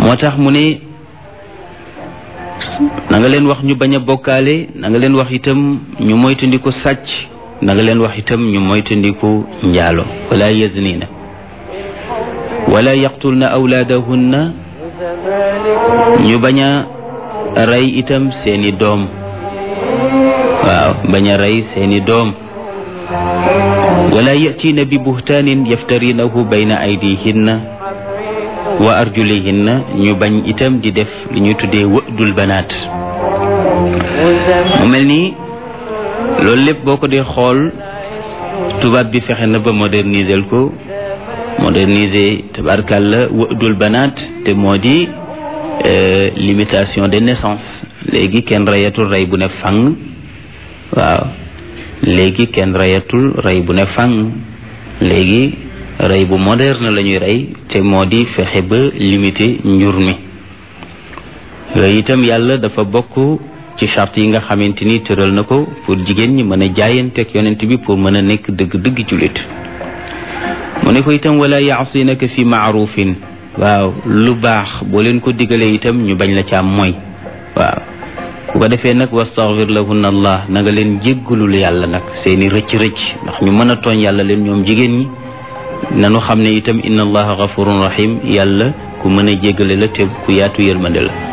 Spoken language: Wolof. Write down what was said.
moo tax mu ne na nga leen wax ñu bañ a bokkaale na nga leen wax itam ñu moytandiku sàcc na nga leen wax itam ñu moytandiku njaalo wala yaznina wala yaqtulna awlaadahunna ñu bañ a rey itam seeni doom waaw bañ a rey seeni doom wala yatiina bi buhtaanin yaftarinahu bayna aydihinna wa arjulihinna ñu bañ itam di def li ñuy tuddee wëdul banaat mu mel ni loolu lépp boo ko dee xool tubaab bi fexe na ba moderniser ko moderniser tabarkàlla wëdul banaat te moo di limitation des naissances léegi kenn reyatul rey bu ne fang waaw léegi kenn reyatul rey bu ne fang léegi rey bu moderne la ñuy rey te moo di fexe ba limiter njur mi yooyu itam yàlla dafa bokk ci charte yi nga xamante ni tëral na ko pour jigéen ñi mën a jaayanteeg yonent bi pour mën a nekk dëgg-dëgg jullit mu ne ko itam wala yaasinaka fi maarufin waaw lu baax boo leen ko digalee itam ñu bañ la ca am mooy waaw bu ko defee nag wastaghfir lahunna allah na nga leen jéggalul yàlla nag seeni rëcc-rëcc ndax ñu mën a tooñ yàlla leen ñoom jigéen ñi nanu xam ne itam inna allaha ghafurun rahim yàlla ku mën a jéggale la te ku yaatu yërmande la